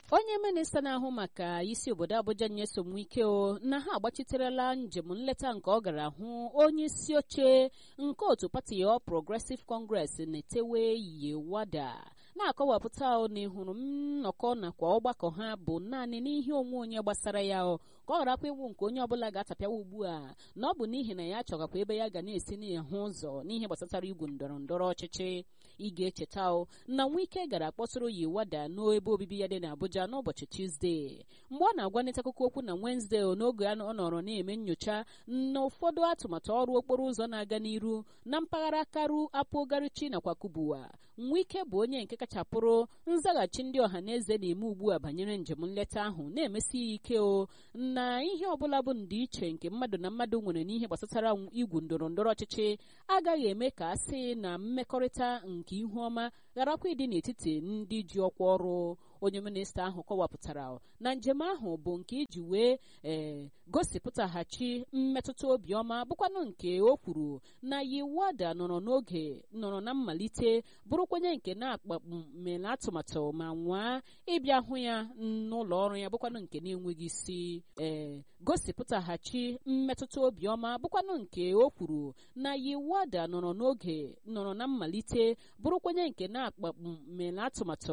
onye minista na-ahụ maka isi obodo Abuja nyesom wike o na ha agbachiterela njem nleta nke ọ gara hụ onye isi oche nke otu pati All Progressive Congress na-etewe Yewada na-akọwapụta na ịhụrụ nnọkọ nakwa ọgbakọ ha bụ naanị n'ihe onwe onye gbasara ya o ka ọ gharakwa iwu nke onye ọbụla ga-atapịawa ugbu a na ọ bụ n'ihi na ya chọgakwa ebe ya ga na-esi n'ahụ ụzọ n'ihe gbasatara igwu ndọrọ ndọrọ ọchịchị ị ga-echeta o na Wike gara kpọtụrụ Yewada n'ebe obibi ya dị n'Abuja n'ụbọchị Tuzdee mgbe ọ na-agwanịta akụkọ okwu na Wenezdee n'oge ọ nọrọ na-eme nnyocha na ụfọdụ atụmatụ ọrụ okporo ụzọ na-aga n'iru na mpaghara karu apụgarichi nakwa Kubwa Wike bụ onye nke kachapụrụ nzaghachi ndị ọha na eze na-eme ugbu a banyere njem nleta ahụ na-emesi ya ike o na ihe ọbụla bụ ndịiche nke mmadụ na mmadụ nwere n'ihe gbasatara igwu ndọrọ ndọrọ ọchịchị agaghị eme ka a sị na mmekọrịta nke ihu ọma gharakwa ịdị n'etiti ndị ji ọkwa ọrụ onye minista ahụ kọwapụtara na njem ahụ bụ nke iji wee ee gosipụtaghachi mmetụta obiọma bụkwanụ nke o kwuru na Yewada nọrọ n'oge nọrọ na mmalite bụrụkwenye nke na-akpamela atụmatụ ma nwaa ịbịa hụ ya n'ụlọ ọrụ ya bụkwanụ nke na-enweghị isi ee gosipụtaghachi mmetụta obiọma bụkwanụ nke o kwuru na Yewada nọrọ n'oge nọrọ na mmalite bụrụkwenye nke na-akpamela atụmatụ